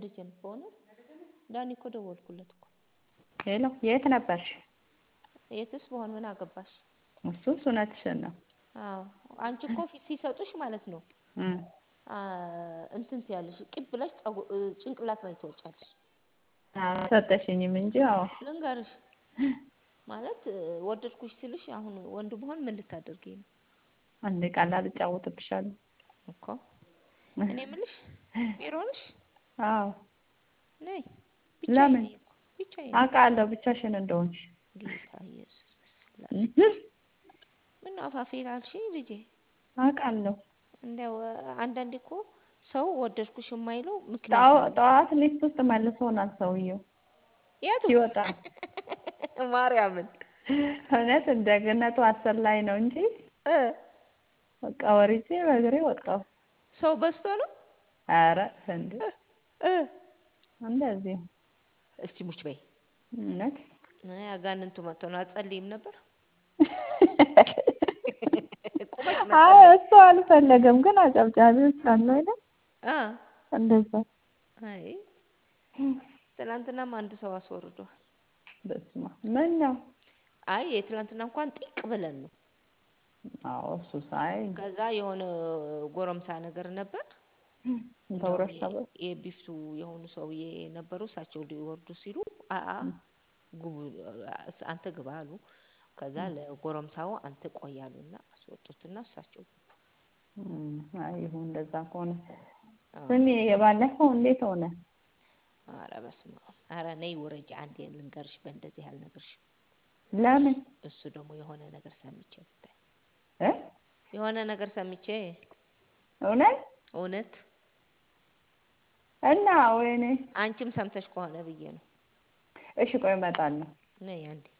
ደጀን በእውነት ዳኒ እኮ ደወልኩለት እኮ ሄሎ የት ነበርሽ? የትስ በሆን ምን አገባሽ? እሱስ እውነትሽን ነው። አዎ አንቺ እኮ ፊት ሲሰጡሽ ማለት ነው እም እንትን ትያለሽ ቂብ ብለሽ ጭንቅላት ላይ ትወጫለሽ። ሰጠሽኝም እንጂ አዎ ልንገርሽ ማለት ወደድኩሽ ስልሽ አሁን ወንድ ብሆን ምን ልታደርጊኝ ነው? አንድ ቀላል እጫወትብሻለሁ እኮ እኔ የምልሽ ቢሮ ነሽ? አዎ ነይ ለምን? ብቻዬን ነኝ እኮ ብቻዬን አውቃለሁ ብቻሽን እንደሆንሽ። ጌታ ኢየሱስ በስላሴ ምነው አፋፌ ላልሽኝ ልጄ? አውቃለሁ እንዲያው አንዳንዴ እኮ ሰው ወደድኩሽ የማይለው ምክንያት ጠዋ- አለው። ጠዋት ሊፍት ውስጥ መልሶናል ሰውየው የቱ ሲወጣ ማርያምን እውነት እንደገነቱ አስር ላይ ነው እንጂ እ በቃ ወርጄ በእግሬ ወጣሁ። ሰው በዝቶ ነው ኧረ እንዴ እ እንደዚህ እስቲ ሙች በይ እውነት አይ አጋንንቱ መጥቶ ነው አትጸልይም ነበር? ቁመሽ አይ መጸለይ እሱ አልፈለገም፣ ግን አጨብጫቢዎች አሉ አይደል? አ እንደዛ አይ ትናንትናም አንድ ሰው አስወርዷል። በስመ አብ ምን ነው? አይ የትናንትና እንኳን ጢቅ ብለን ነው። አዎ እሱ ሳይ ከዛ የሆነ ጎረምሳ ነገር ነበር እንደውም ተውረሽ ነበር የቢፍቱ የሆኑ ሰውዬ ነበሩ። እሳቸው ሊወርዱ ሲሉ አአ ግቡ አንተ ግባ አሉ። ከዛ ለጎረምሳው አንተ ቆይ አሉና አስወጡትና እሳቸው ገቡ። እም፣ አይ ይሁን እንደዛ ከሆነ አዎ። ስሚ የባለፈው እንዴት ሆነ? ኧረ በስመ አብ! ኧረ ነይ ውረጅ አንዴ ልንገርሽ፣ በእንደዚህ አልነግርሽም። ለምን እሱ ደግሞ የሆነ ነገር ሰምቼ ብታይ እ የሆነ ነገር ሰምቼ እውነት እውነት እና ወይኔ አንቺም ሰምተሽ ከሆነ ብዬ ነው። እሺ ቆይ እመጣለሁ። ነይ አንዴ